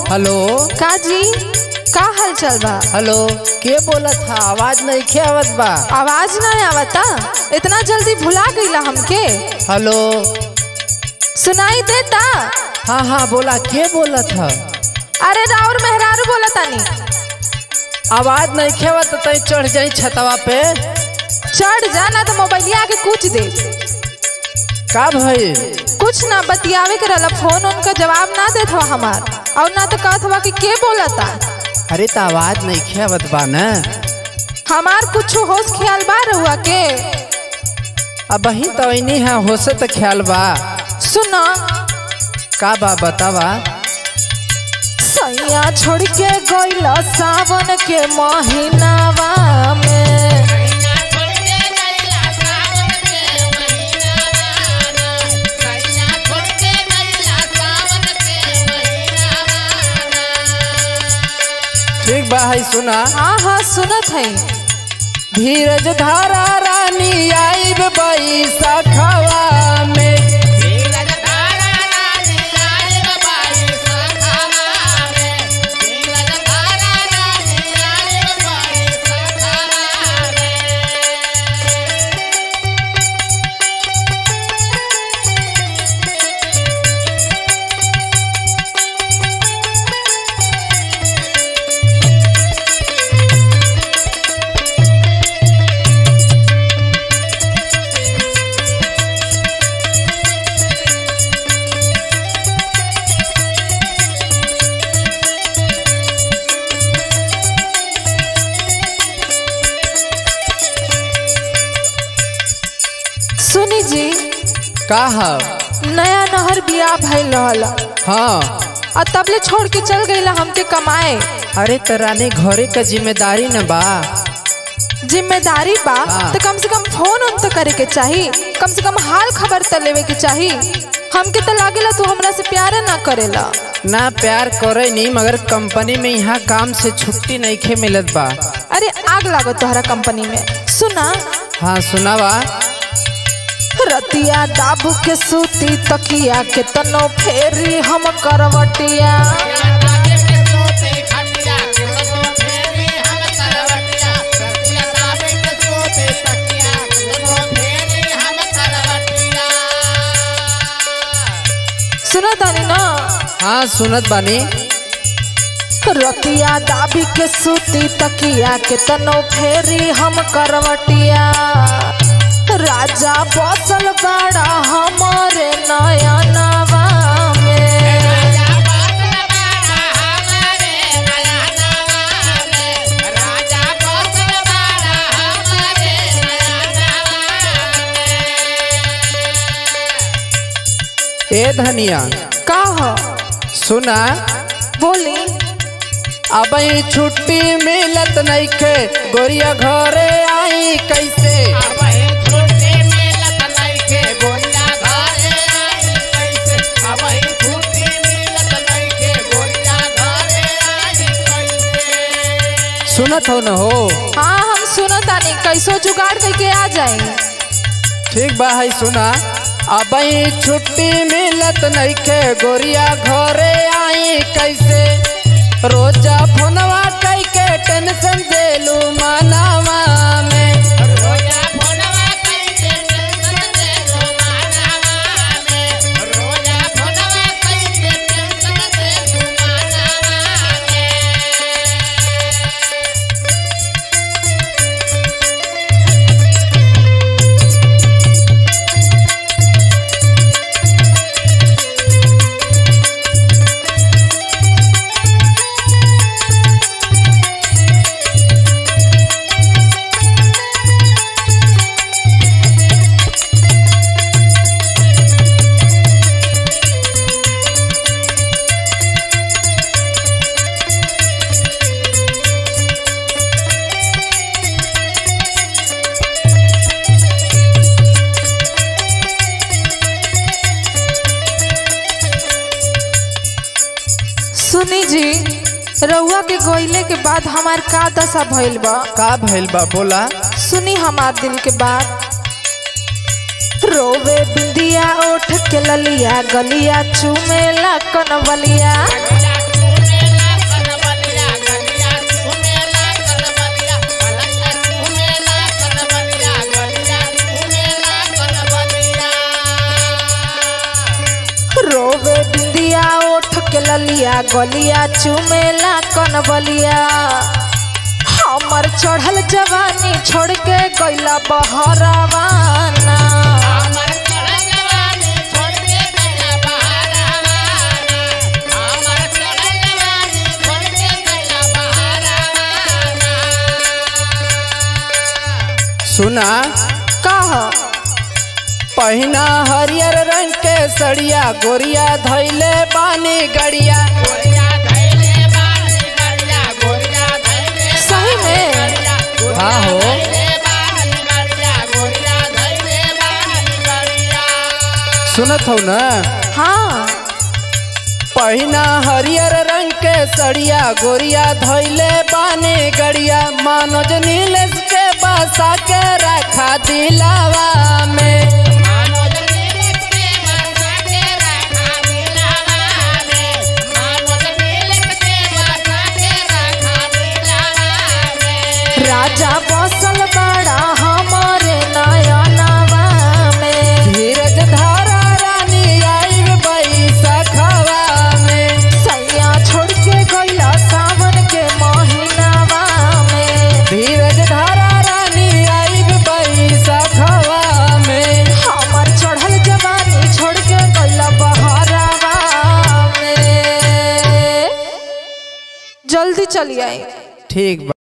Hello का जी का हाल चल बा हेलो के बोलत था आवाज नहीं खे आवत बा आवाज ना आवता इतना जल्दी भुला गईला हमके हेलो सुनाई देता हाँ हाँ बोला के बोलत था अरे राउर मेहरारू बोला तानी आवाज नहीं खे आवत तई चढ़ जाई छतवा पे चढ़ जाना तो मोबाइलिया के कुछ दे का भई कुछ ना बतियावे के रहला फोन उनका जवाब ना देत हवा हमार और ना तो कहत हवा कि के बोलता अरे तो आवाज नहीं खे आवत बा न हमार कुछ होश ख्याल बा रहुआ के अब वही तो नहीं है होसे तो ख्याल बा सुना का बा बतावा सैया छोड़ के गईला सावन के महीनावा में ठीक बा है सुना हाँ हाँ सुनत है धीरज धारा रानी आईब बैसखवा में सुनी जी का है नया नहर बियाह भइल रहल हाँ और तबले छोड़ के चल गईला हमके कमाए अरे तो रानी घरे का जिम्मेदारी न बा जिम्मेदारी बा हाँ। तो कम से कम फोन उन तो करे के चाही कम से कम हाल खबर तो लेवे के चाही हमके तो लागेला तू हमरा से प्यार ना करेला ना प्यार करे नहीं मगर कंपनी में यहाँ काम से छुट्टी नहीं खे मिलत बा अरे आग लागो तोहरा कंपनी में सुना हाँ सुनावा रतिया दाबू के सूती तकिया के तनो फेरी हम करवटिया सुनो तानी ना हाँ सुनत बानी रतिया दाबी के सूती तकिया के तनो फेरी हम करवटिया राजा बसल बड़ा हमारे नयनवा में ए धनिया का हो सुना बोली अब ही छुट्टी मिलत नहीं खे गोरिया घरे आई कैसे सुनत हो न हो हाँ हम सुनो तानी कैसो जुगाड़ करके आ जाए ठीक बा है सुना अब ही छुट्टी मिलत नहीं खे गोरिया घरे आई कैसे रोजा फोनवा कई के टेंशन देलू मनावा में सुनी जी रउआ के गोइले के बाद हमार का दशा भइल बा का भइल बा बोला सुनी हमार दिल के बात रोवे बिंदिया ओठ के ललिया गलिया चूमेला कनवलिया ललिया गलिया चुमेला कनबलिया हमर चढ़ल जवानी छोड़ के गइला बहरावाना सुना कह पहिना हरियर रंग के सड़िया गोरिया धैले बानी गड़िया सही में हाँ हो सुनत हो ना हाँ पहिना हरियर रंग के सड़िया गोरिया धैले बानी गड़िया मानोज नीलेश के बसा के रखा दिलावा में राजा बसल बड़ा हमारे नयनवा में धीरज धारा रानी आई बैसखवा में सैया छोड़ के गइला सावन के महीनावा में धीरज धारा रानी आई बैसखवा में हमर चढ़ल जवानी छोड़ के गइला बहरावा में जल्दी चली आई ठीक बा